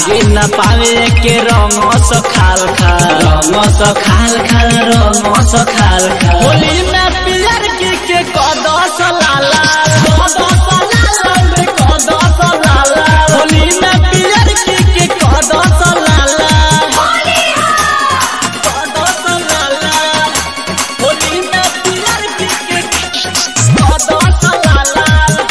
भागे न पावे के रंग स खाल खाल रंग स खाल खाल रंग स खाल खाल होली में पियर की के कदस लाला कदस लाला रे कदस लाला होली में पियर की के कदस लाला कदस लाला होली में पियर की के कदस लाला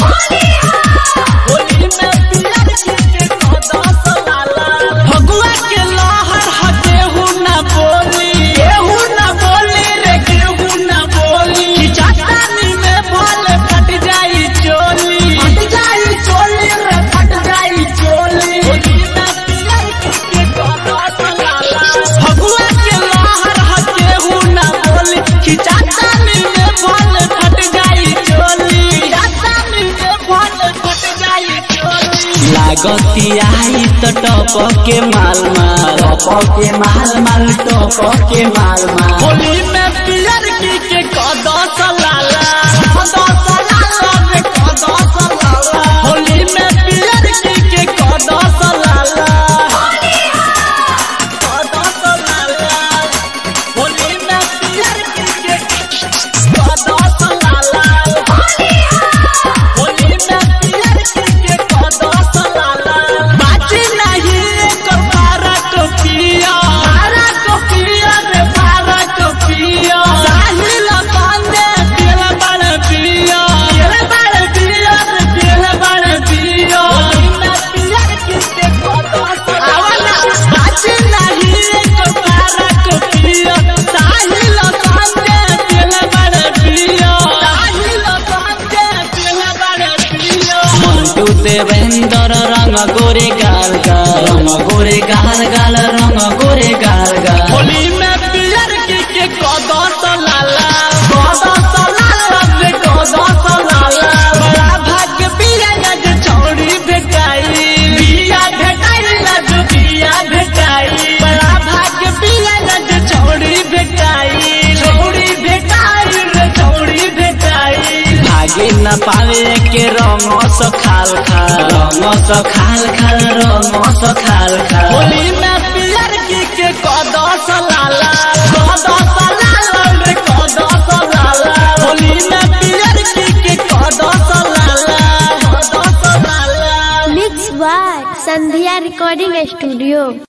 होली में पियर की के कदस लाला भगवा के लहर हटे हु ना बोली केहू ना बोली रे केहू ना बोली खिचातानी में भले फट जाई चोली फट जाई चोली रे फट जाई चोली होली में पियर की के कदस लाला भगवा के लहर हटे हु ना बोली खिचातानी में भले फट जाई चोली खिचातानी में भले फट जाई चोली लागती आई तो टप के माल माल टप के माल माल टप के माल माल होली में पियर की के कदस लाला कदस लाला रे कदस लाला होली में पियर की के कदस लाला कदस लाला होली में पियर की के कदस लाला होली में पियर की के कदस लाला बाजी नहीं एकर पारा को पिया पारा को पिया रे पारा को पिया साहिल बांधे दिल बड़ पिया दिल बड़ पिया रे दिल बड़ पिया होली में पियर की के कदस लाला बाजी नहीं एकर पारा को पिया साहिल बांधे दिल बड़ पिया साहिल बांधे दिल बड़ पिया मंटू देवेंद्र रंग गोरे गाल गाल रंग गोरे गाल गाल रंग गोरे गाल गाल होली में पियर की के कदस लाला कदस लाला रे कदस लाला बड़ा भाग्य बिया जे छौड़ी भेटाई बिया भेटाई ना जो बिया भेटाई बड़ा भाग्य बिया जे छौड़ी भेटाई छौड़ी भेटाई रे छौड़ी भेटाई भागे न पावे के रंग स खाल खाल रंग स खाल खाल रंग स खाल खाल होली में पियर की के कदस लाला कदस लाला रे कदस लाला होली में पियर की के कदस लाला कदस लाला mix by Sandhya recording studio